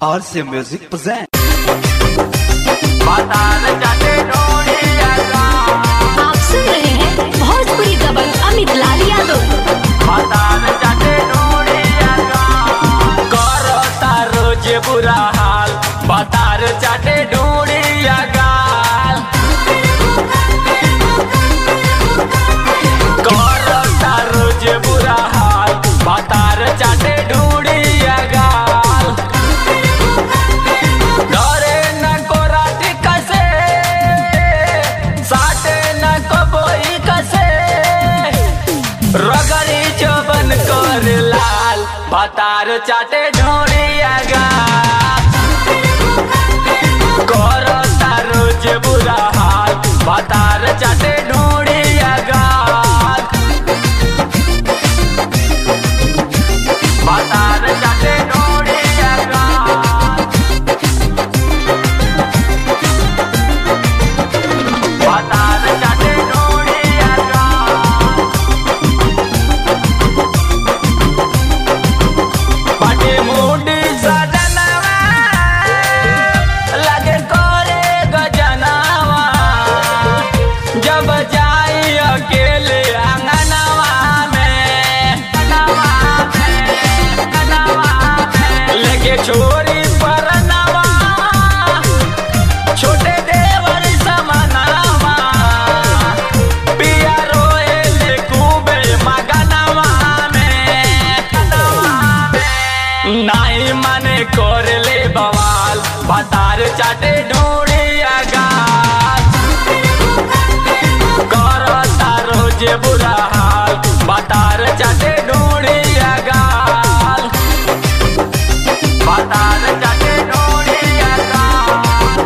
RC Music present. आप सुन रहे हैं भोजपुरी दबंग अमित लाल यादव करता रोज बुरा हाल बतार चाटे ढूंढिया गाल करता रोज बुरा हाल बतार चाटे ढूंढिया गाल डरे न कोराटी कसे साटे न कबोई कसे रगड़ी चोबन कर लाल बतार चाटे ढोड़िया गा करता रोज बुरा हाल बतार चाटे ढोड़िया गा बतार चाटे ढोड़िया गा बतार चाटे ढोड़िया गा पाटे मुंडी सजनवा लगे करे गजनवा जब जाई अकेले आंगनवा में नवा में नवा में लेके छोरी पर नवा छोटे देवर समनावा पिया रोए ले खूबे मगनवा में नाई मने कर ले बवाल बतार चाटे ढूंढिया गाल करता रोज बुरा हाल बतार चाटे ढूंढिया गाल बतार चाटे ढूंढिया गाल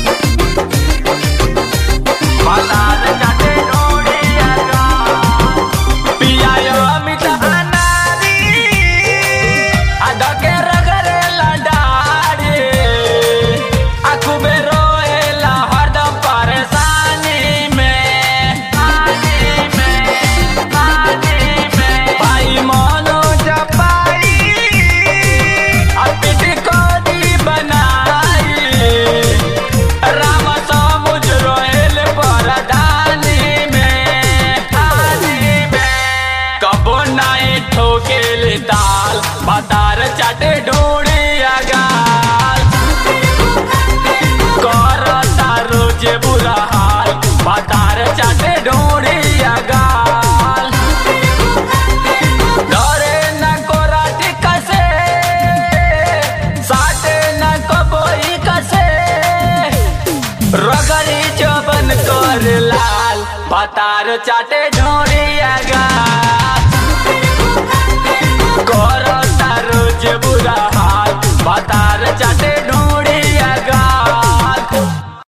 बतार चाटे ढूंढिया गाल पिया यो अमित अनारी अधके रगरे लडारी आखू में रोएला हरदम परेशानी में पानी में पानी में भाई मोनो जपाई अपिट को दी बनाई राम समुझ रोएल परदानी में पानी में कबो नाई ठोकेल ताल बतार चाटे ढूंढिया गाल करता रोज बुरा हाल बतार चाटे ढूंढिया गाल डरे न कोराटी कसे साटे न कबोई कसे रगड़ी चबन कर लाल बतार चाटे ढोड़िया गा